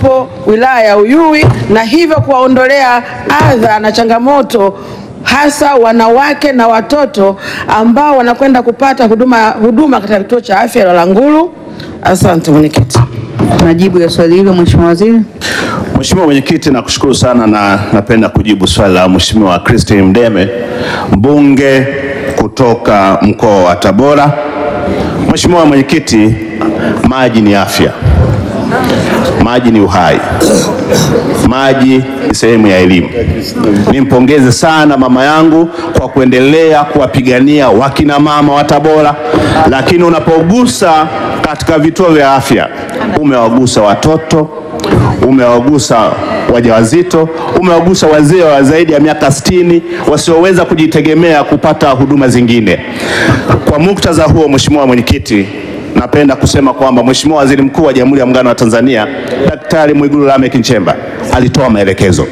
waliopo wilaya ya Uyui na hivyo kuwaondolea adha na changamoto hasa wanawake na watoto ambao wanakwenda kupata huduma, huduma katika kituo cha afya la Langulu. Asante mwenyekiti. Majibu ya swali hilo Mheshimiwa Waziri. Mheshimiwa Mwenyekiti, nakushukuru sana na napenda kujibu swali la Mheshimiwa Christine Mdeme, mbunge kutoka mkoa wa Tabora. Mheshimiwa Mwenyekiti, maji ni afya, maji ni uhai, maji ni sehemu ya elimu. Nimpongeze sana mama yangu kwa kuendelea kuwapigania wakina mama wa Tabora, lakini unapogusa katika vituo vya afya umewagusa watoto umewagusa wajawazito, umewagusa wazee wa zaidi ya miaka sitini wasioweza kujitegemea kupata huduma zingine. Kwa muktadha huo, Mheshimiwa Mwenyekiti, napenda kusema kwamba Mheshimiwa Waziri Mkuu wa Jamhuri ya Muungano wa Tanzania Daktari Mwigulu Lameck Nchemba alitoa maelekezo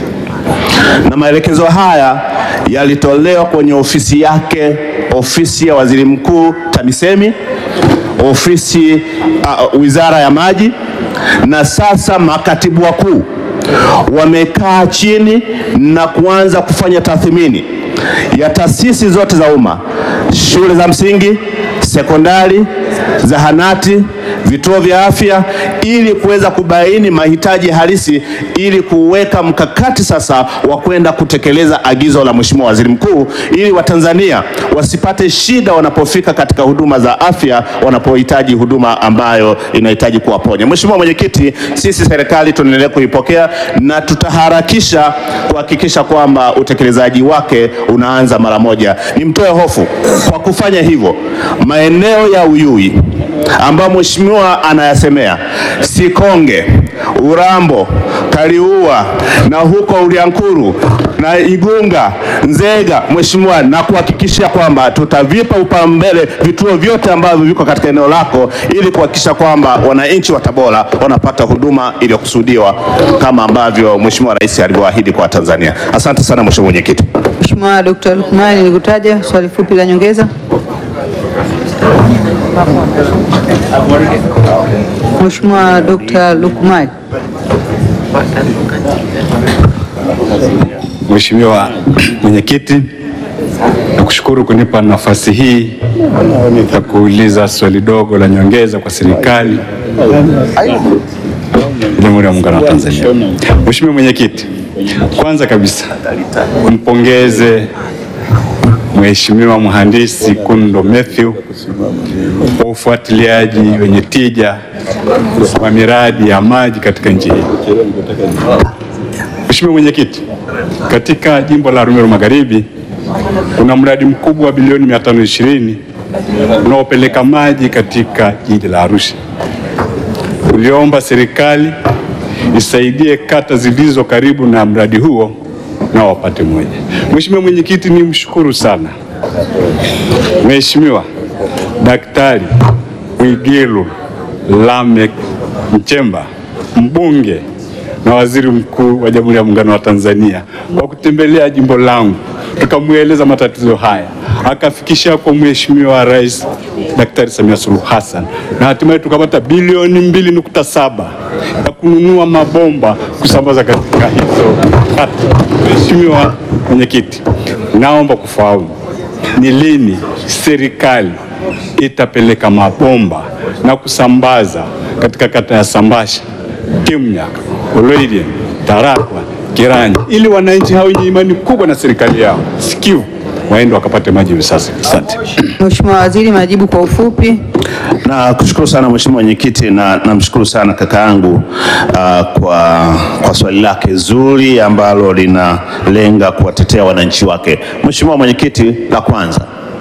na maelekezo haya yalitolewa kwenye ofisi yake, ofisi ya Waziri Mkuu TAMISEMI, ofisi uh, Wizara ya Maji na sasa makatibu wakuu wamekaa chini na kuanza kufanya tathmini ya taasisi zote za umma, shule za msingi, sekondari, zahanati, vituo vya afya ili kuweza kubaini mahitaji halisi ili kuweka mkakati sasa wa kwenda kutekeleza agizo la Mheshimiwa Waziri Mkuu ili Watanzania wasipate shida wanapofika katika huduma za afya wanapohitaji huduma ambayo inahitaji kuwaponya. Mheshimiwa Mwenyekiti, sisi serikali tunaendelea kuipokea na tutaharakisha kuhakikisha kwamba utekelezaji wake unaanza mara moja. Nimtoe hofu kwa kufanya hivyo, maeneo ya Uyui ambayo mheshimiwa anayasemea Sikonge, Urambo, Kaliua na huko Uliankuru na Igunga, Nzega, mheshimiwa, na kuhakikisha kwamba tutavipa upaumbele vituo vyote ambavyo viko katika eneo lako ili kuhakikisha kwamba wananchi wa Tabora wanapata huduma iliyokusudiwa kama ambavyo mheshimiwa rais alivyoahidi kwa Tanzania. Asante sana mheshimiwa mwenyekiti. Mheshimiwa Dr. Lukman nikutaja swali fupi la nyongeza. Mheshimiwa Dr. Lukman. Mheshimiwa Mwenyekiti, nakushukuru kunipa nafasi hii ya kuuliza swali dogo la nyongeza kwa serikali ya Jamhuri ya Muungano wa Tanzania. Mheshimiwa Mwenyekiti, kwanza kabisa mpongeze Mheshimiwa Mhandisi Kundo Mathew kwa ufuatiliaji wenye tija wa miradi ya maji katika nchi hii. Mheshimiwa Mwenyekiti, katika jimbo la Arumeru Magharibi kuna mradi mkubwa wa bilioni 520 unaopeleka maji katika jiji la Arusha. Tuliomba serikali isaidie kata zilizo karibu na mradi huo na wapate moja. Mheshimiwa Mwenyekiti, ni mshukuru sana Mheshimiwa Daktari Mwigulu Lameck Nchemba mbunge na waziri mkuu wa Jamhuri ya Muungano wa Tanzania kwa kutembelea jimbo langu, tukamweleza matatizo haya, akafikisha kwa Mheshimiwa Rais Daktari Samia Suluhu Hassan na hatimaye tukapata bilioni mbili nukta saba ya kununua mabomba kusambaza katika hizo kata. Mheshimiwa Mwenyekiti, naomba kufahamu ni lini serikali itapeleka mabomba na kusambaza katika kata ya Sambasha, Kimnyaka, Oloidia, Tarakwa, Kiranja ili wananchi hao wenye imani kubwa na serikali yao sikivu waende wakapate maji hivi sasa. Asante. Mheshimiwa Waziri, majibu kwa ufupi. Na kushukuru sana mheshimiwa mwenyekiti, na namshukuru sana kaka yangu uh, kwa, kwa swali lake zuri ambalo linalenga kuwatetea wananchi wake. Mheshimiwa mwenyekiti, la kwanza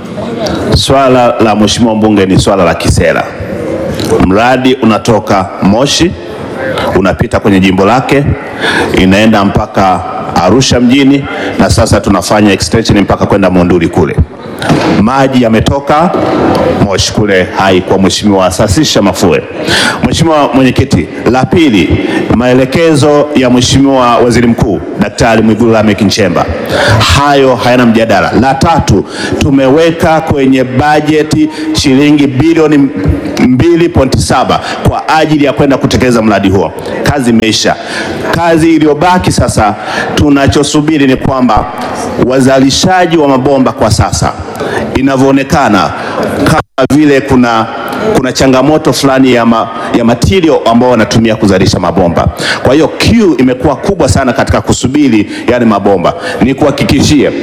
swala la mheshimiwa mbunge ni swala la kisera. Mradi unatoka Moshi unapita kwenye jimbo lake inaenda mpaka Arusha mjini na sasa tunafanya extension mpaka kwenda Monduli kule. Maji yametoka Moshi kule hai kwa mheshimiwa Sasisha Mafue. Mheshimiwa mwenyekiti, la pili, maelekezo ya mheshimiwa waziri mkuu Daktari Mwigulu Lameck Nchemba, hayo hayana mjadala. La tatu, tumeweka kwenye bajeti shilingi bilioni 2.7 kwa ajili ya kwenda kutekeleza mradi huo. Kazi imeisha. Kazi iliyobaki sasa, tunachosubiri ni kwamba wazalishaji wa mabomba kwa sasa inavyoonekana kama vile kuna kuna changamoto fulani ya, ma, ya material ambao wanatumia kuzalisha mabomba. Kwa hiyo queue imekuwa kubwa sana katika kusubiri yale mabomba. Ni kuhakikishie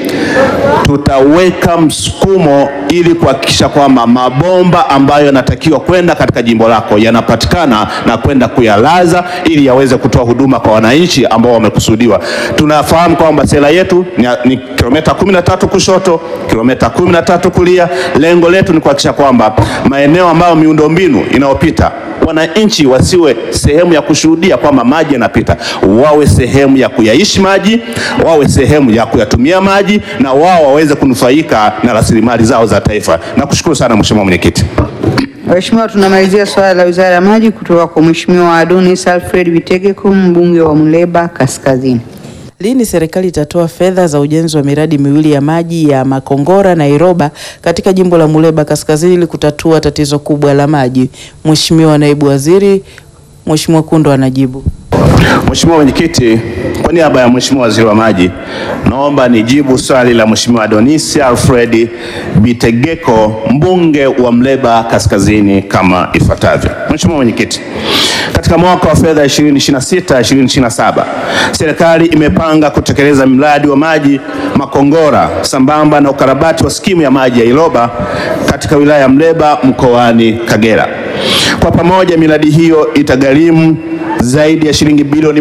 tutaweka msukumo ili kuhakikisha kwamba mabomba ambayo yanatakiwa kwenda katika jimbo lako yanapatikana na kwenda kuyalaza ili yaweze kutoa huduma kwa wananchi ambao wamekusudiwa. Tunafahamu kwamba sera yetu ni, ni kilomita 13 kushoto, kilomita 13 kulia. Lengo letu ni kuhakikisha kwamba maeneo ambayo miundombinu inayopita wananchi wasiwe sehemu ya kushuhudia kwamba maji yanapita, wawe sehemu ya kuyaishi maji, wawe sehemu ya kuyatumia maji, na wao waweze kunufaika na rasilimali zao za taifa. Nakushukuru sana Mheshimiwa Mwenyekiti. Mheshimiwa, tunamalizia swala la Wizara ya Maji kutoka kwa Mheshimiwa Adonis Alfred Bitegeko, mbunge wa Muleba Kaskazini. Lini serikali itatoa fedha za ujenzi wa miradi miwili ya maji ya Makongora na Iroba katika jimbo la Muleba Kaskazini ili kutatua tatizo kubwa la maji? Mheshimiwa Naibu Waziri, Mheshimiwa Kundo anajibu. Mheshimiwa Mwenyekiti, kwa niaba ya Mheshimiwa Waziri wa Maji, naomba nijibu swali la Mheshimiwa Adonis Alfred Bitegeko, mbunge wa Muleba Kaskazini kama ifuatavyo. Mheshimiwa Mwenyekiti, katika mwaka wa fedha 2026 2027 serikali imepanga kutekeleza mradi wa maji Makongora sambamba na ukarabati wa skimu ya maji ya Iroba katika wilaya ya Muleba mkoani Kagera. Kwa pamoja miradi hiyo itagharimu zaidi ya shilingi bilioni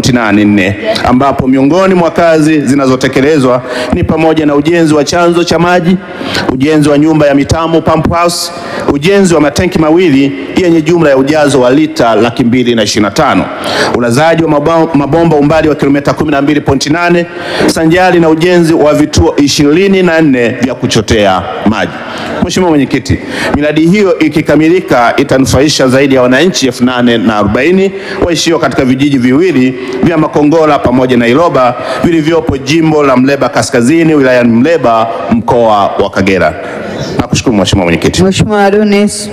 1.84 ambapo miongoni mwa kazi zinazotekelezwa ni pamoja na ujenzi wa chanzo cha maji, ujenzi wa nyumba ya mitambo pump house, ujenzi wa matenki mawili yenye jumla ya ujazo wa lita laki mbili na ishirini na tano, ulazaji wa mabomba, mabomba umbali wa kilomita 12.8 sanjari na ujenzi wa vituo ishirini na nne vya kuchotea maji. Mheshimiwa Mwenyekiti, miradi hiyo ikikamilika itanufaisha zaidi ya wananchi elfu nane na arobaini waishio katika vijiji viwili vya Makongora pamoja na Iroba vilivyopo jimbo la Muleba Kaskazini wilayani Muleba mkoa wa Kagera. Nakushukuru Mheshimiwa Mwenyekiti. Mheshimiwa Adonis.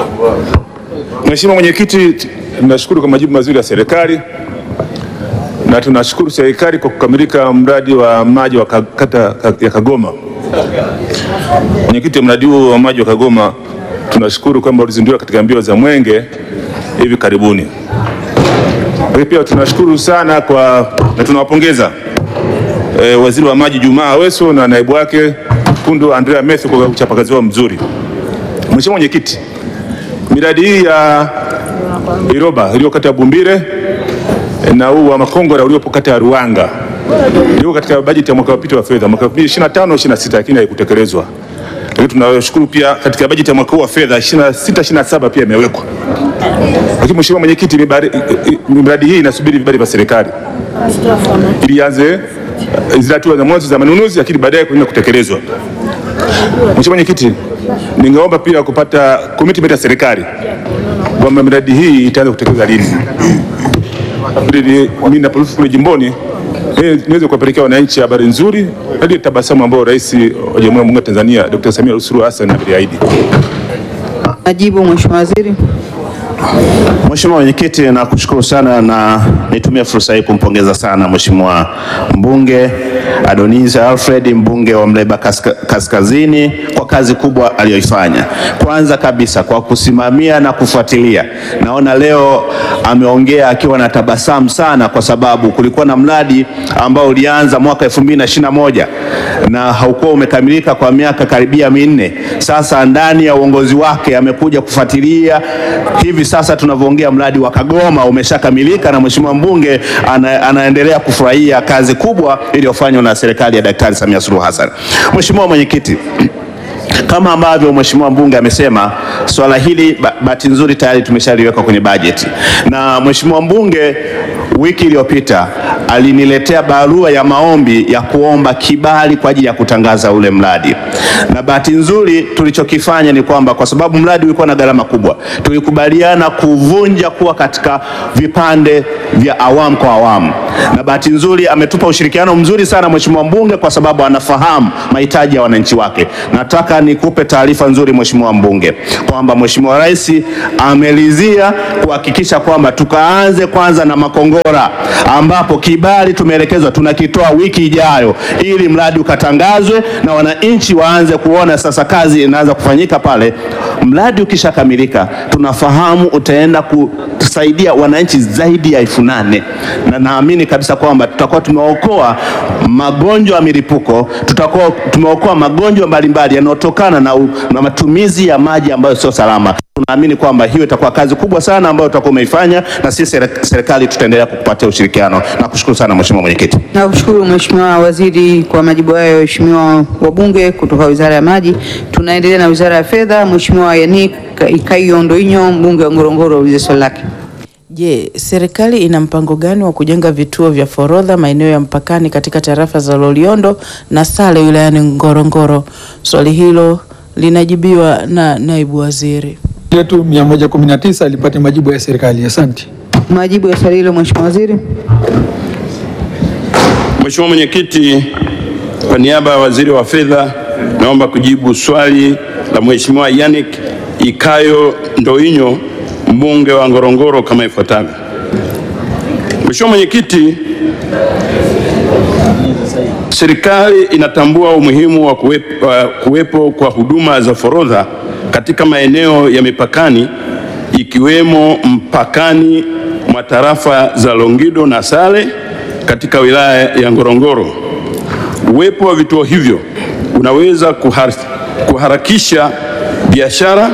Mheshimiwa Mwenyekiti, tunashukuru kwa majibu mazuri ya serikali na tunashukuru serikali kwa kukamilika mradi wa maji wa kata ya Kagoma. Mwenyekiti, mradi huu wa maji wa Kagoma tunashukuru kwamba ulizinduliwa katika mbio za Mwenge hivi karibuni. Lakini pia tunashukuru sana kwa na tunawapongeza e, waziri wa maji Jumaa Aweso na naibu wake Kundu Andrea Mathew kwa uchapakazi wao mzuri. Mheshimiwa Mwenyekiti, miradi hii ya Iroba iliyo kata ya Bumbire na huu wa Makongora uliopo kata ya Ruanga ndio katika bajeti ya mwaka uliopita wa fedha mwaka 2025 26 lakini haikutekelezwa. Lakini tunashukuru pia katika bajeti ya mwaka huu wa fedha 26 27 pia imewekwa. Lakini Mheshimiwa Mwenyekiti, miradi hii inasubiri vibali vya serikali ili ianze zile hatua za mwanzo za manunuzi, lakini baadaye kuenda kutekelezwa. Mheshimiwa Mwenyekiti, ningeomba pia kupata commitment ya serikali kwamba miradi hii itaanza kutekelezwa lini, ili mimi naporuhusu kule jimboni niweze kuwapelekea wananchi habari nzuri hadi tabasamu ambayo Rais wa Jamhuri ya Muungano wa Tanzania Dr. Samia Suluhu Hassan aliahidi. Najibu Mheshimiwa Waziri. Mheshimiwa Mwenyekiti, nakushukuru sana na nitumie fursa hii kumpongeza sana Mheshimiwa mbunge Adonis Alfred mbunge wa Muleba Kaska, Kaskazini kwa kazi kubwa aliyoifanya. Kwanza kabisa kwa kusimamia na kufuatilia. Naona leo ameongea akiwa na tabasamu sana kwa sababu kulikuwa na mradi ambao ulianza mwaka 2021 na haukuwa umekamilika kwa miaka karibia minne. Sasa ndani ya uongozi wake amekuja kufuatilia hivi sasa tunavyoongea mradi wa Kagoma umeshakamilika na mheshimiwa mbunge ana, anaendelea kufurahia kazi kubwa iliyofanywa na serikali ya Daktari Samia Suluhu Hassan. Mheshimiwa Mwenyekiti, kama ambavyo mheshimiwa mbunge amesema, swala hili bahati nzuri tayari tumeshaliweka kwenye bajeti, na mheshimiwa mbunge wiki iliyopita aliniletea barua ya maombi ya kuomba kibali kwa ajili ya kutangaza ule mradi, na bahati nzuri tulichokifanya ni kwamba kwa sababu mradi ulikuwa na gharama kubwa, tulikubaliana kuvunja kuwa katika vipande vya awamu kwa awamu, na bahati nzuri ametupa ushirikiano mzuri sana mheshimiwa mbunge, kwa sababu anafahamu mahitaji ya wananchi wake. Nataka nikupe taarifa nzuri mheshimiwa mbunge kwamba mheshimiwa rais amelizia kuhakikisha kwamba tukaanze kwanza na Makongora ambapo kibali tumeelekezwa tunakitoa wiki ijayo, ili mradi ukatangazwe na wananchi waanze kuona sasa kazi inaanza kufanyika pale. Mradi ukishakamilika, tunafahamu utaenda kusaidia wananchi zaidi ya elfu nane na naamini kabisa kwamba tutakuwa tumeokoa magonjwa ya milipuko, tutakuwa tumeokoa magonjwa mbalimbali yanayotokana na, u- na matumizi ya maji ambayo sio salama. Tunaamini kwamba hiyo itakuwa kazi kubwa sana ambayo utakuwa umeifanya, na sisi sere- serikali tutaendelea kukupatia ushirikiano. Nakushukuru sana mheshimiwa mwenyekiti. Nakushukuru Mheshimiwa Waziri kwa majibu hayo. Waheshimiwa wabunge kutoka Wizara ya Maji, tunaendelea na Wizara ya Fedha. Mheshimiwa Yannick Ikaio Ndoinyo, mbunge wa Ngorongoro, ulize swali lake. Je, serikali ina mpango gani wa kujenga vituo vya forodha maeneo ya mpakani katika tarafa za Loliondo na Sale wilayani Ngorongoro? Swali hilo linajibiwa na naibu waziri. yetu 119 ilipata majibu ya serikali. Asante. Majibu ya swali hilo Mheshimiwa Waziri. Mheshimiwa Mwenyekiti, kwa niaba ya Waziri wa Fedha naomba kujibu swali la Mheshimiwa Yannick Ikayo Ndoinyo mbunge wa Ngorongoro kama ifuatavyo. Mheshimiwa Mwenyekiti, serikali inatambua umuhimu wa kuwepo, wa kuwepo kwa huduma za forodha katika maeneo ya mipakani ikiwemo mpakani mwa tarafa za Longido na Sale katika wilaya ya Ngorongoro. Uwepo wa vituo hivyo unaweza kuhar, kuharakisha biashara,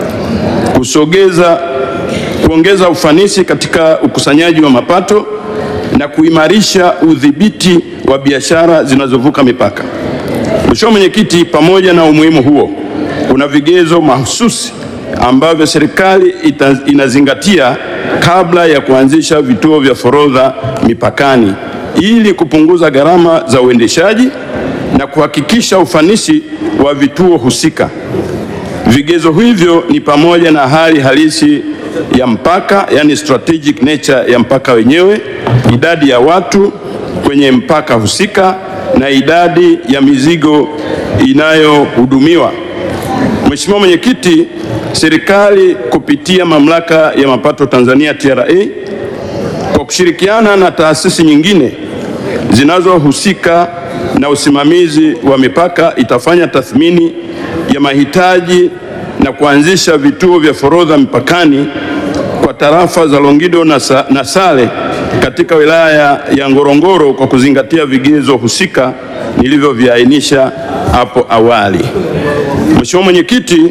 kusogeza, kuongeza ufanisi katika ukusanyaji wa mapato na kuimarisha udhibiti wa biashara zinazovuka mipaka. Mheshimiwa Mwenyekiti, pamoja na umuhimu huo, kuna vigezo mahususi ambavyo serikali ita- inazingatia kabla ya kuanzisha vituo vya forodha mipakani ili kupunguza gharama za uendeshaji na kuhakikisha ufanisi wa vituo husika. Vigezo hivyo ni pamoja na hali halisi ya mpaka, yani strategic nature ya mpaka wenyewe, idadi ya watu kwenye mpaka husika na idadi ya mizigo inayohudumiwa. Mheshimiwa Mwenyekiti, serikali kupitia Mamlaka ya Mapato Tanzania TRA kwa kushirikiana na taasisi nyingine zinazohusika na usimamizi wa mipaka itafanya tathmini ya mahitaji na kuanzisha vituo vya forodha mipakani kwa tarafa za Longido na, Sa na Sale katika wilaya ya Ngorongoro kwa kuzingatia vigezo husika nilivyoviainisha hapo awali. Mheshimiwa Mwenyekiti,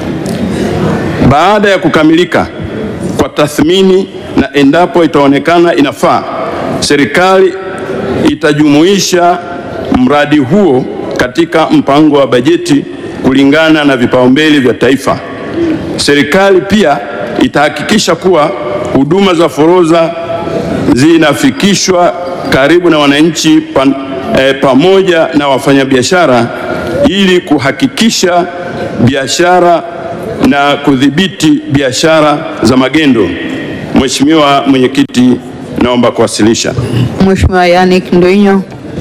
baada ya kukamilika kwa tathmini na endapo itaonekana inafaa, serikali itajumuisha mradi huo katika mpango wa bajeti kulingana na vipaumbele vya taifa. Serikali pia itahakikisha kuwa huduma za forodha zinafikishwa karibu na wananchi pa, eh, pamoja na wafanyabiashara ili kuhakikisha biashara na kudhibiti biashara za magendo. Mheshimiwa Mwenyekiti, naomba kuwasilisha. Mheshimiwa Yannick Ndoinyo.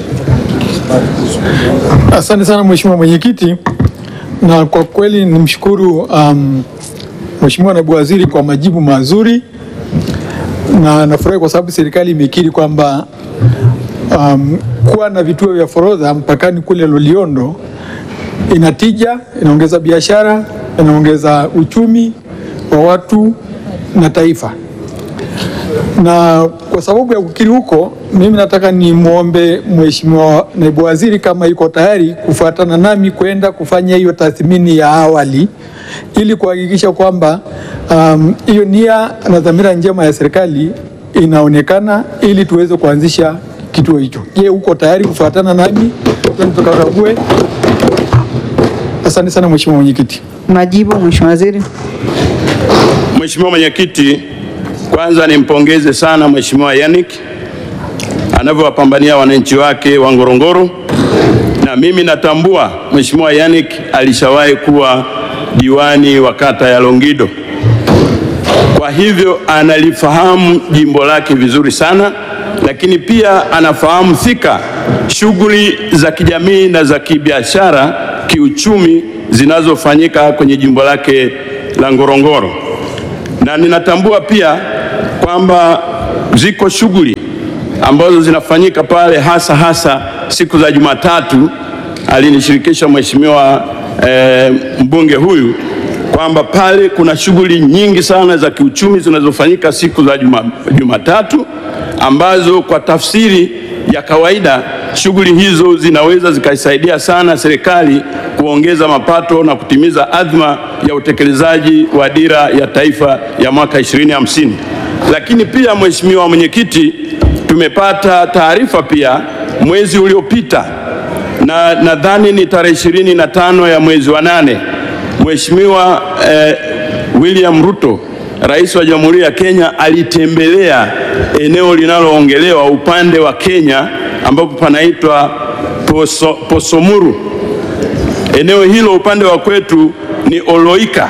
Asante sana Mheshimiwa Mwenyekiti, na kwa kweli nimshukuru um, Mheshimiwa Naibu Waziri kwa majibu mazuri, na nafurahi kwa sababu serikali imekiri kwamba um, kuwa na vituo vya forodha mpakani kule Loliondo ina tija, inaongeza biashara, inaongeza uchumi wa watu na taifa na kwa sababu ya kukiri huko, mimi nataka nimwombe Mheshimiwa Naibu Waziri kama yuko tayari kufuatana nami kwenda kufanya hiyo tathmini ya awali ili kuhakikisha kwamba um, hiyo nia na dhamira njema ya serikali inaonekana ili tuweze kuanzisha kituo hicho. Je, uko tayari kufuatana nami twende tukakague? Asante sana Mheshimiwa Mwenyekiti. Majibu Mheshimiwa Waziri. Mheshimiwa Mwenyekiti, kwanza nimpongeze sana Mheshimiwa Yannick anavyowapambania wananchi wake wa Ngorongoro, na mimi natambua Mheshimiwa Yannick alishawahi kuwa diwani wa kata ya Longido, kwa hivyo analifahamu jimbo lake vizuri sana, lakini pia anafahamu fika shughuli za kijamii na za kibiashara, kiuchumi zinazofanyika kwenye jimbo lake la Ngorongoro, na ninatambua pia kwamba ziko shughuli ambazo zinafanyika pale hasa hasa siku za Jumatatu. Alinishirikisha mheshimiwa eh, mbunge huyu kwamba pale kuna shughuli nyingi sana za kiuchumi zinazofanyika siku za juma, Jumatatu ambazo kwa tafsiri ya kawaida shughuli hizo zinaweza zikaisaidia sana serikali kuongeza mapato na kutimiza adhma ya utekelezaji wa dira ya taifa ya mwaka 2050. Lakini pia mheshimiwa mwenyekiti, tumepata taarifa pia mwezi uliopita na nadhani ni tarehe ishirini na tano ya mwezi wa nane Mheshimiwa eh, William Ruto Rais wa Jamhuri ya Kenya alitembelea eneo linaloongelewa upande wa Kenya ambapo panaitwa Poso, Posomuru. Eneo hilo upande wa kwetu ni Oloika.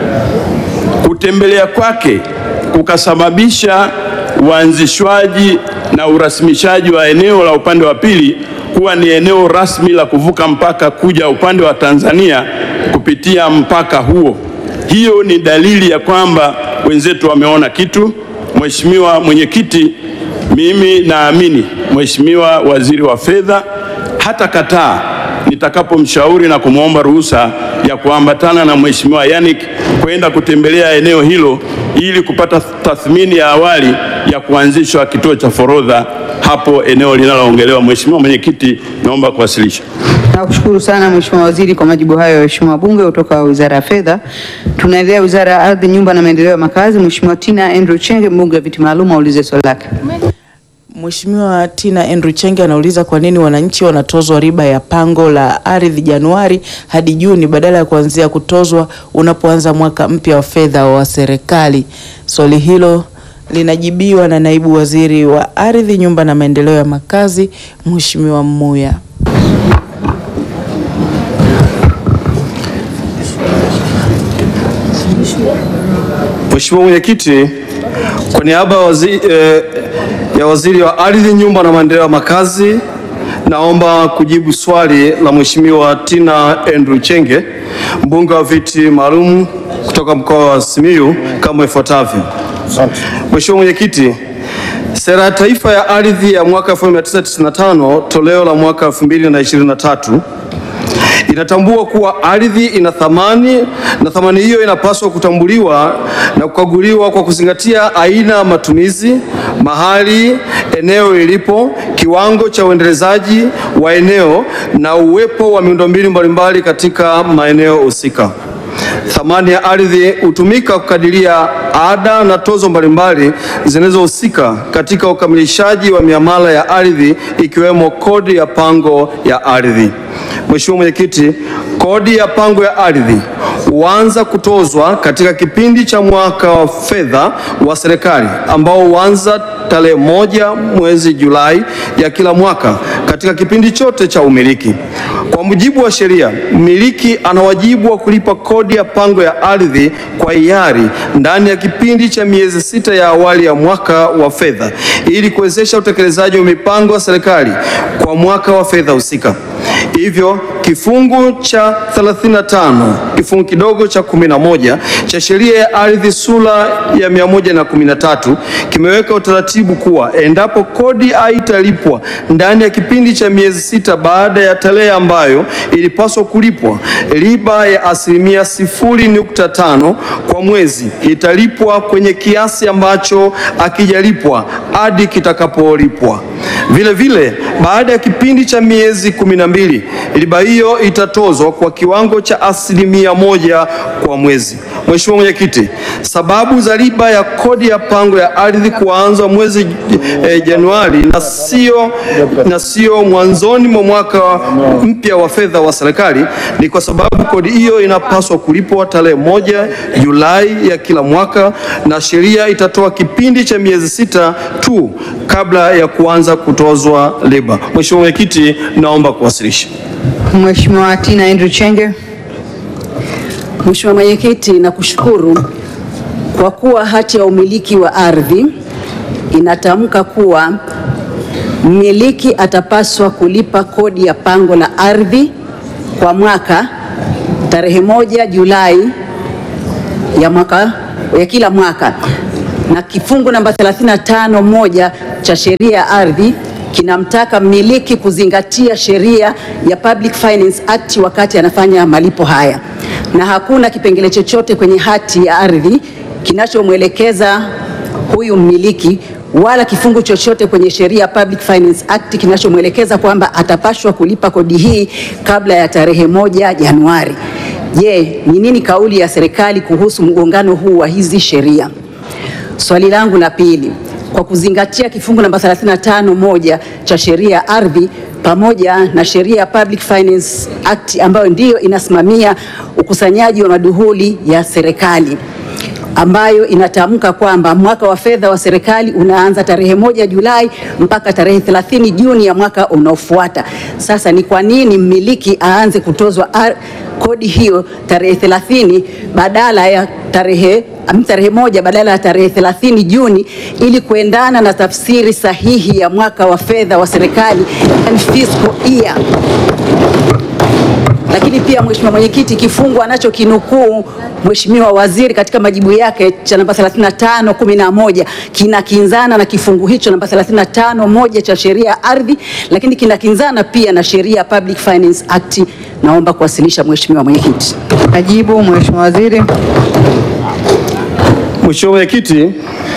Kutembelea kwake kukasababisha uanzishwaji na urasimishaji wa eneo la upande wa pili kuwa ni eneo rasmi la kuvuka mpaka kuja upande wa Tanzania kupitia mpaka huo. Hiyo ni dalili ya kwamba wenzetu wameona kitu. Mheshimiwa Mwenyekiti, mimi naamini Mheshimiwa Waziri wa Fedha hata kataa nitakapomshauri na kumwomba ruhusa ya kuambatana na Mheshimiwa Yannick kwenda kutembelea eneo hilo ili kupata tathmini ya awali ya kuanzishwa kituo cha forodha hapo eneo linaloongelewa. Mheshimiwa Mwenyekiti, naomba kuwasilisha. Nakushukuru sana Mheshimiwa Waziri kwa majibu hayo ya waheshimiwa wabunge kutoka Wizara ya Fedha. Tunaendelea Wizara ya Ardhi, Nyumba na Maendeleo ya Makazi. Mheshimiwa Tina Andrew Chenge, mbunge wa viti maalum, aulize swali lake. Mheshimiwa Tina Andrew Chenge anauliza kwa nini wananchi wanatozwa riba ya pango la ardhi Januari hadi Juni badala ya kuanzia kutozwa unapoanza mwaka mpya wa fedha wa serikali. Swali hilo linajibiwa na naibu waziri wa ardhi, nyumba na maendeleo ya makazi, Mheshimiwa Mmuya. Mheshimiwa Mwenyekiti, kwa niaba ya waziri, eh, ya waziri wa ardhi, nyumba na maendeleo ya makazi, naomba kujibu swali la Mheshimiwa Tina Andrew Chenge, mbunge wa viti maalum kutoka mkoa wa Simiyu kama ifuatavyo. Mheshimiwa Mwenyekiti, Sera ya Taifa ya Ardhi ya mwaka 1995 toleo la mwaka 2023 inatambua kuwa ardhi ina thamani na thamani hiyo inapaswa kutambuliwa na kukaguliwa kwa kuzingatia aina ya matumizi, mahali eneo ilipo, kiwango cha uendelezaji wa eneo na uwepo wa miundombinu mbalimbali katika maeneo husika. Thamani ya ardhi hutumika kukadiria ada na tozo mbalimbali zinazohusika katika ukamilishaji wa miamala ya ardhi ikiwemo kodi ya pango ya ardhi. Mheshimiwa Mwenyekiti, kodi ya pango ya ardhi huanza kutozwa katika kipindi cha mwaka wa fedha wa serikali ambao huanza tarehe moja mwezi Julai ya kila mwaka katika kipindi chote cha umiliki. Kwa mujibu wa sheria, mmiliki ana wajibu wa kulipa kodi ya pango ya ardhi kwa hiari ndani ya kipindi cha miezi sita ya awali ya mwaka wa fedha ili kuwezesha utekelezaji wa mipango ya serikali kwa mwaka wa fedha husika. Hivyo kifungu cha 35 kifungu kidogo cha 11 cha sheria ya ardhi sura ya 113 kimeweka utaratibu kuwa endapo kodi haitalipwa ndani ya kipindi cha miezi sita baada ya tarehe ambayo ilipaswa kulipwa, riba ya asilimia 0.5 kwa mwezi italipwa kwenye kiasi ambacho akijalipwa hadi kitakapolipwa. Vile vile baada ya kipindi cha miezi kumi na mbili riba hiyo itatozwa kwa kiwango cha asilimia moja kwa mwezi. Mheshimiwa Mwenyekiti, sababu za riba ya kodi ya pango ya ardhi kuanza mwezi eh, Januari na sio na sio mwanzoni mwa mwaka mpya wa fedha wa serikali ni kwa sababu kodi hiyo inapaswa kulipwa tarehe moja Julai ya kila mwaka na sheria itatoa kipindi cha miezi sita tu kabla ya kuanza kutozwa riba. Mheshimiwa Mwenyekiti, naomba kuwasilisha. Mheshimiwa Tina Andrew Chenge. Mheshimiwa Mwenyekiti, nakushukuru kwa kuwa hati ya umiliki wa ardhi inatamka kuwa mmiliki atapaswa kulipa kodi ya pango la ardhi kwa mwaka tarehe moja Julai ya mwaka ya kila mwaka, na kifungu namba 35 moja cha sheria ya ardhi kinamtaka mmiliki kuzingatia sheria ya Public Finance Act wakati anafanya malipo haya, na hakuna kipengele chochote kwenye hati ya ardhi kinachomwelekeza huyu mmiliki wala kifungu chochote kwenye sheria ya Public Finance Act kinachomwelekeza kwamba atapashwa kulipa kodi hii kabla ya tarehe moja Januari. Je, ni nini kauli ya serikali kuhusu mgongano huu wa hizi sheria? Swali langu la pili, kwa kuzingatia kifungu namba 35 moja cha sheria ya ardhi pamoja na sheria ya Public Finance Act ambayo ndiyo inasimamia ukusanyaji wa maduhuli ya serikali ambayo inatamka kwamba mwaka wa fedha wa serikali unaanza tarehe moja Julai mpaka tarehe 30 Juni ya mwaka unaofuata. Sasa ni kwa nini mmiliki aanze kutozwa ar- kodi hiyo tarehe 30 badala ya tarehe am- tarehe moja badala ya tarehe 30 Juni ili kuendana na tafsiri sahihi ya mwaka wa fedha wa serikali yani fiscal year. Lakini pia Mheshimiwa Mwenyekiti, kifungu anachokinukuu Mheshimiwa Waziri katika majibu yake cha namba 35 11 kinakinzana na kifungu hicho namba 35 moja cha sheria ya ardhi, lakini kinakinzana pia na sheria ya Public Finance Act. Naomba kuwasilisha Mheshimiwa Mwenyekiti. Majibu Mheshimiwa Waziri. Mheshimiwa Mwenyekiti,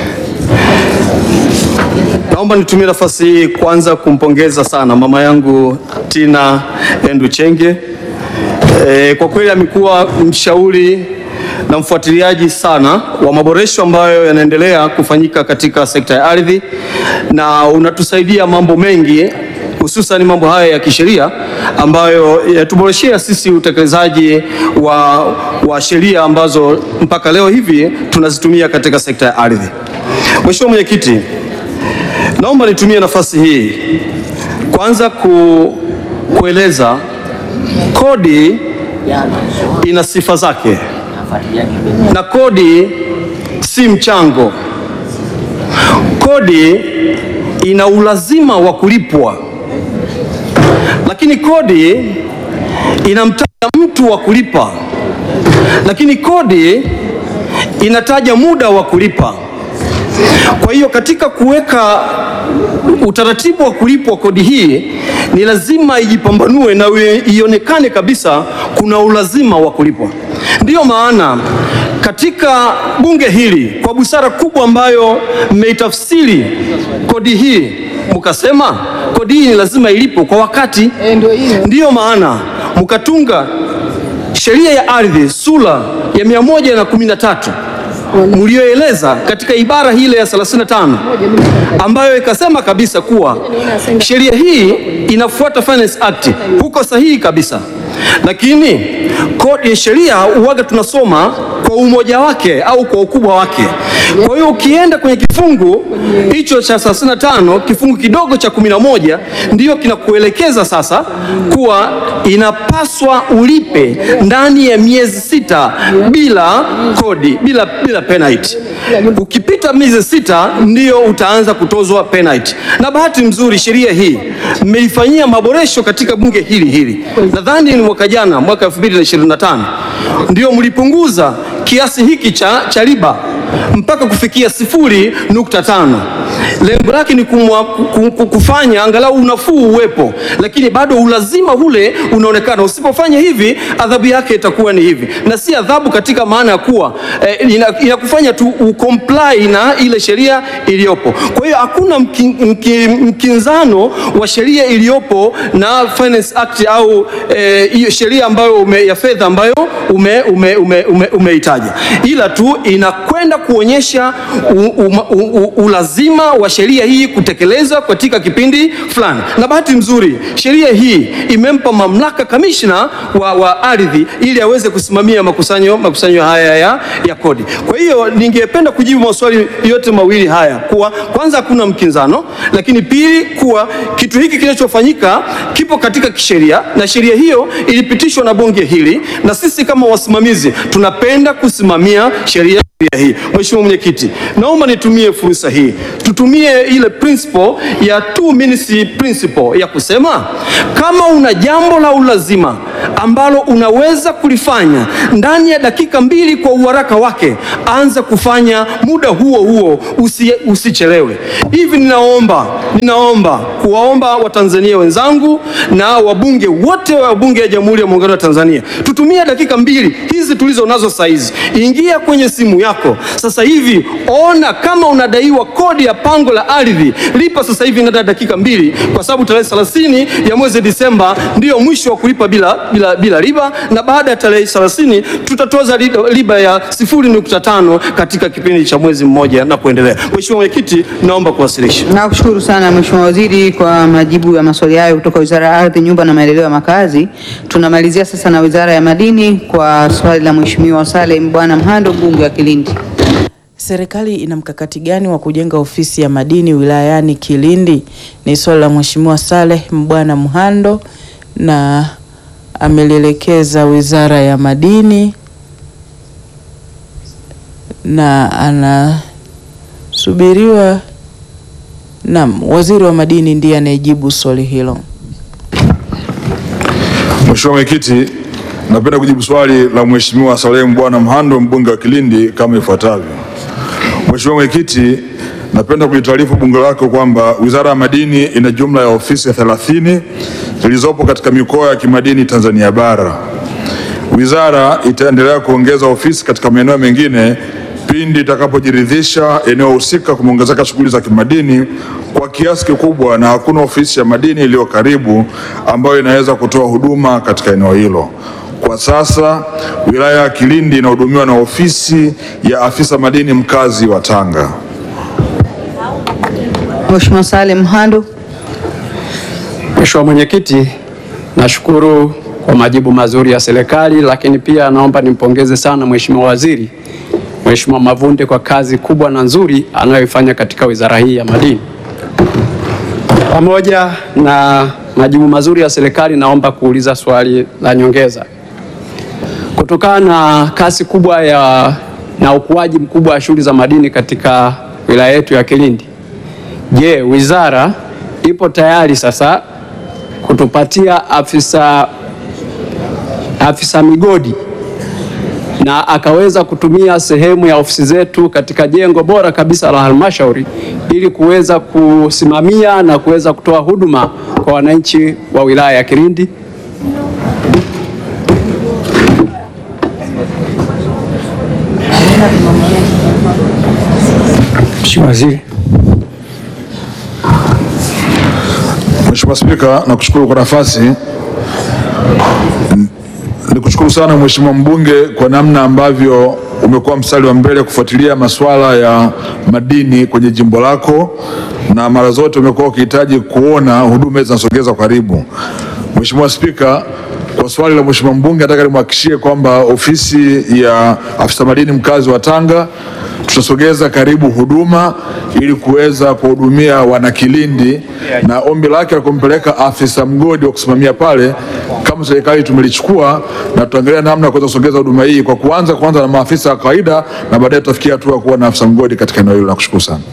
naomba nitumie nafasi hii kwanza kumpongeza sana mama yangu Tina Endu Chenge. E, kwa kweli amekuwa mshauri na mfuatiliaji sana wa maboresho ambayo yanaendelea kufanyika katika sekta ya ardhi na unatusaidia mambo mengi hususan mambo haya ya kisheria ambayo yatuboreshea sisi utekelezaji wa, wa sheria ambazo mpaka leo hivi tunazitumia katika sekta ya ardhi. Mheshimiwa Mwenyekiti, naomba nitumie nafasi hii kwanza ku, kueleza kodi ina sifa zake na kodi si mchango. Kodi ina ulazima wa kulipwa, lakini kodi inamtaja mtu wa kulipa, lakini kodi inataja muda wa kulipa. Kwa hiyo katika kuweka utaratibu wa kulipwa kodi hii ni lazima ijipambanue na ue- ionekane kabisa kuna ulazima wa kulipwa. Ndiyo maana katika bunge hili kwa busara kubwa ambayo mmeitafsiri kodi hii mkasema kodi hii ni lazima ilipwe kwa wakati. Ndiyo maana mkatunga sheria ya ardhi sura ya mia moja na kumi na tatu mlioeleza katika ibara hile ya 35 ambayo ikasema kabisa kuwa sheria hii inafuata Finance Act. Huko sahihi kabisa, lakini kodi sheria huwaga tunasoma kwa umoja wake au kwa ukubwa wake. Kwa hiyo ukienda kwenye kifungu hicho cha 35 kifungu kidogo cha 11 ndiyo kinakuelekeza sasa kuwa inapaswa ulipe ndani ya miezi sita bila kodi, bila, bila penalty. Ukipita miezi sita ndio utaanza kutozwa penalty. Na bahati nzuri sheria hii mmeifanyia maboresho katika bunge hili hili, nadhani ni mwaka jana, mwaka 2025 ndio mlipunguza kiasi hiki cha, cha riba mpaka kufikia sifuri nukta tano. Lengo lake ni kumwa, ku- ku- kufanya angalau unafuu uwepo, lakini bado ulazima ule unaonekana. Usipofanya hivi, adhabu yake itakuwa ni hivi, na si adhabu katika maana ya kuwa eh, ina- inakufanya tu ucomply na ile sheria iliyopo. Kwa hiyo hakuna mki, mki, mkinzano wa sheria iliyopo na Finance Act au eh, hiyo sheria ambayo ume, ya fedha ambayo ume, ume, ume, ume, umeitaja, ila tu inakwenda kuonyesha u, u, u, u, ulazima wa sheria hii kutekelezwa katika kipindi fulani, na bahati nzuri sheria hii imempa mamlaka kamishna wa, wa ardhi ili aweze kusimamia makusanyo, makusanyo haya ya, ya kodi. Kwa hiyo ningependa kujibu maswali yote mawili haya kuwa kwanza hakuna mkinzano, lakini pili kuwa kitu hiki kinachofanyika kipo katika kisheria na sheria hiyo ilipitishwa na bunge hili, na sisi kama wasimamizi tunapenda kusimamia sheria hii. Mheshimiwa Mwenyekiti, naomba nitumie fursa hii, tutumie ile principle ya two minutes principle ya kusema kama una jambo la ulazima ambalo unaweza kulifanya ndani ya dakika mbili kwa uharaka wake, anza kufanya muda huo huo, usi, usichelewe. Hivi ninaomba ninaomba kuwaomba Watanzania wenzangu na wabunge wote wa Bunge ya Jamhuri ya Muungano wa Tanzania, tutumie dakika mbili hizi tulizo nazo saa hizi. Ingia kwenye simu yako sasa hivi, ona kama unadaiwa kodi ya pango la ardhi, lipa sasa hivi ndani ya dakika mbili, kwa sababu tarehe 30 ya mwezi Disemba ndiyo mwisho wa kulipa bila, bila, bila riba, na baada ya tarehe 30 tutatoza riba- riba ya 0.5 katika kipindi cha mwezi mmoja na kuendelea. Mheshimiwa Mwenyekiti, naomba kuwasilisha. Nakushukuru sana Mheshimiwa Waziri kwa majibu ya maswali hayo kutoka Wizara ya Ardhi, Nyumba na Maendeleo ya Makazi. Tunamalizia sasa na Wizara ya Madini kwa swali la Mheshimiwa Saleh Bwana Mhando, mbunge wa Kilindi. Serikali ina mkakati gani wa kujenga ofisi ya madini wilayani Kilindi? Ni swali la Mheshimiwa Saleh Mbwana Mhando na amelielekeza Wizara ya Madini na anasubiriwa Naam, Waziri wa Madini ndiye anayejibu swali hilo. Mheshimiwa Mwenyekiti, napenda kujibu swali la Mheshimiwa Salem Bwana Mhando mbunge wa Kilindi kama ifuatavyo. Mheshimiwa Mwenyekiti, napenda kulitaarifu bunge lako kwamba Wizara ya Madini ina jumla ya ofisi 30 zilizopo katika mikoa ya kimadini Tanzania bara. Wizara itaendelea kuongeza ofisi katika maeneo mengine pindi itakapojiridhisha eneo husika kumeongezeka shughuli za kimadini kwa kiasi kikubwa na hakuna ofisi ya madini iliyo karibu ambayo inaweza kutoa huduma katika eneo hilo. Kwa sasa wilaya ya Kilindi inahudumiwa na ofisi ya afisa madini mkazi wa Tanga. Mheshimiwa Saleh Mhando. Mheshimiwa Mwenyekiti, nashukuru kwa majibu mazuri ya serikali, lakini pia naomba nimpongeze sana Mheshimiwa Waziri Mheshimiwa Mavunde kwa kazi kubwa na nzuri anayoifanya katika wizara hii ya madini. Pamoja na majibu mazuri ya serikali, naomba kuuliza swali la nyongeza. Kutokana na kasi kubwa ya na ukuaji mkubwa wa shughuli za madini katika wilaya yetu ya Kilindi, je, wizara ipo tayari sasa kutupatia afisa, afisa migodi na akaweza kutumia sehemu ya ofisi zetu katika jengo bora kabisa la halmashauri ili kuweza kusimamia na kuweza kutoa huduma kwa wananchi wa wilaya ya Kilindi. Mheshimiwa Waziri. Mheshimiwa Spika, nakushukuru kwa nafasi. N- Nikushukuru sana Mheshimiwa mbunge kwa namna ambavyo umekuwa mstari wa mbele kufuatilia masuala ya madini kwenye jimbo lako na mara zote umekuwa ukihitaji kuona huduma hizi zinasogezwa karibu. Mheshimiwa Spika, kwa swali la Mheshimiwa mbunge nataka nimhakikishie kwamba ofisi ya afisa madini mkazi wa Tanga tutasogeza karibu huduma ili kuweza kuhudumia wanakilindi, na ombi lake la kumpeleka afisa mgodi wa kusimamia pale, kama serikali tumelichukua na tutaangalia namna ya kuweza kusogeza huduma hii kwa kuanza kwanza na maafisa wa kawaida na baadaye tutafikia hatua ya kuwa na afisa mgodi katika eneo hilo. Nakushukuru sana.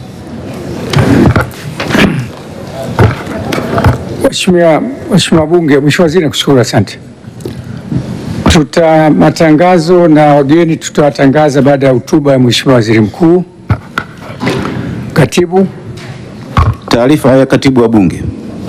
Mheshimiwa Mheshimiwa Bunge, Mheshimiwa Waziri nakushukuru, asante. Tuta matangazo na wageni tutawatangaza baada ya hotuba ya Mheshimiwa Waziri Mkuu. Katibu. Taarifa ya katibu wa Bunge.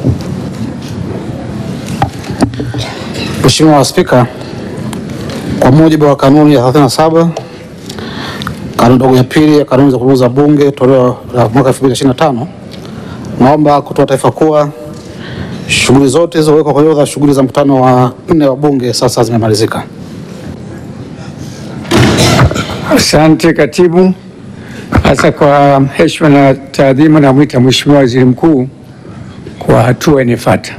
Mheshimiwa Spika, kwa mujibu wa kanuni ya 37 kanuni ndogo ya pili ya kanuni za kuongoza Bunge toleo la mwaka 2025 naomba kutoa taarifa kuwa shughuli zote zilizowekwa kwenye orodha ya shughuli za mkutano wa nne wa Bunge sasa zimemalizika. Asante katibu. Sasa kwa heshima na taadhima, namwita Mheshimiwa Waziri Mkuu kwa hatua inayofuata.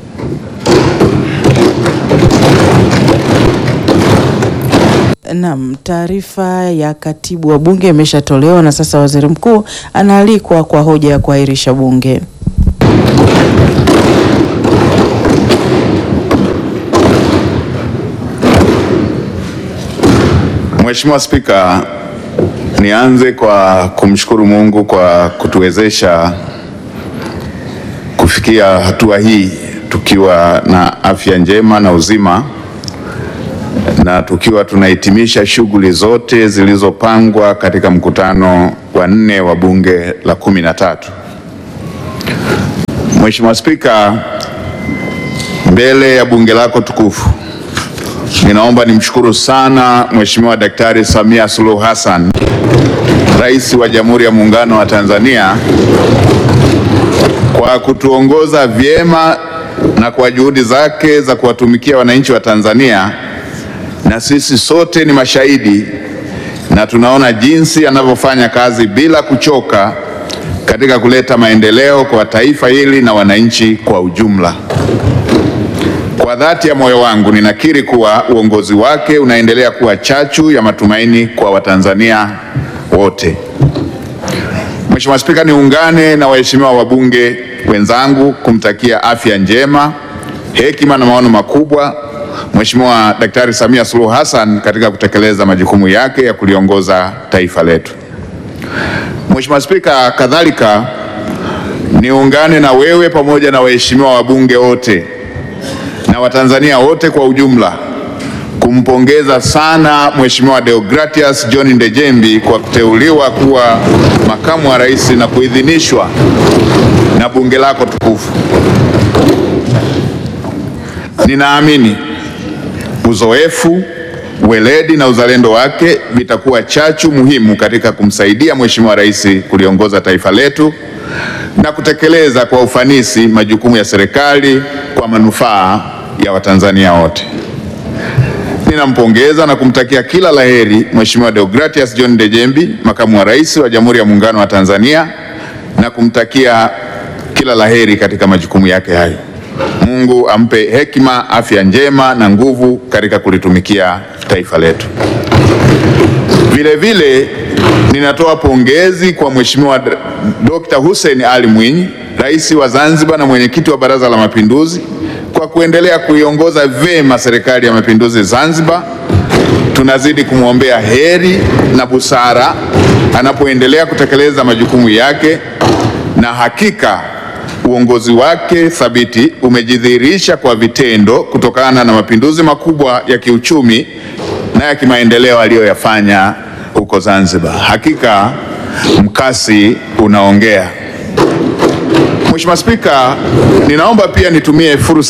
Naam, taarifa ya katibu wa bunge imeshatolewa na sasa waziri mkuu anaalikwa kwa hoja ya kuahirisha bunge. Mheshimiwa Spika, nianze kwa kumshukuru Mungu kwa kutuwezesha kufikia hatua hii tukiwa na afya njema na uzima na tukiwa tunahitimisha shughuli zote zilizopangwa katika mkutano wa nne wa bunge la kumi na tatu. Mheshimiwa Spika, mbele ya bunge lako tukufu ninaomba nimshukuru sana Mheshimiwa Daktari Samia Suluhu Hassan, Rais wa Jamhuri ya Muungano wa Tanzania kwa kutuongoza vyema na kwa juhudi zake za kuwatumikia wananchi wa Tanzania, na sisi sote ni mashahidi na tunaona jinsi anavyofanya kazi bila kuchoka katika kuleta maendeleo kwa taifa hili na wananchi kwa ujumla. Kwa dhati ya moyo wangu ninakiri kuwa uongozi wake unaendelea kuwa chachu ya matumaini kwa Watanzania wote. Mheshimiwa Spika, niungane na waheshimiwa wabunge wenzangu kumtakia afya njema, hekima na maono makubwa Mheshimiwa Daktari Samia Suluhu Hassan katika kutekeleza majukumu yake ya kuliongoza taifa letu. Mheshimiwa Spika, kadhalika niungane na wewe pamoja na waheshimiwa wabunge wote na Watanzania wote kwa ujumla kumpongeza sana Mheshimiwa Deogratias John Ndejembi kwa kuteuliwa kuwa makamu wa rais na kuidhinishwa na bunge lako tukufu. Ninaamini uzoefu, weledi na uzalendo wake vitakuwa chachu muhimu katika kumsaidia Mheshimiwa Rais kuliongoza taifa letu na kutekeleza kwa ufanisi majukumu ya serikali kwa manufaa ya Watanzania wote. Ninampongeza na kumtakia kila laheri Mheshimiwa Deogratias John Ndejembi, makamu wa rais wa Jamhuri ya Muungano wa Tanzania, na kumtakia kila laheri katika majukumu yake hayo. Mungu ampe hekima, afya njema na nguvu katika kulitumikia taifa letu. Vile vile ninatoa pongezi kwa Mheshimiwa Dr. Hussein Ali Mwinyi, rais wa Zanzibar na mwenyekiti wa Baraza la Mapinduzi kwa kuendelea kuiongoza vyema Serikali ya Mapinduzi Zanzibar. Tunazidi kumwombea heri na busara anapoendelea kutekeleza majukumu yake, na hakika uongozi wake thabiti umejidhihirisha kwa vitendo kutokana na mapinduzi makubwa ya kiuchumi na ya kimaendeleo aliyoyafanya huko Zanzibar. Hakika mkasi unaongea. Mheshimiwa Spika, ninaomba pia nitumie fursa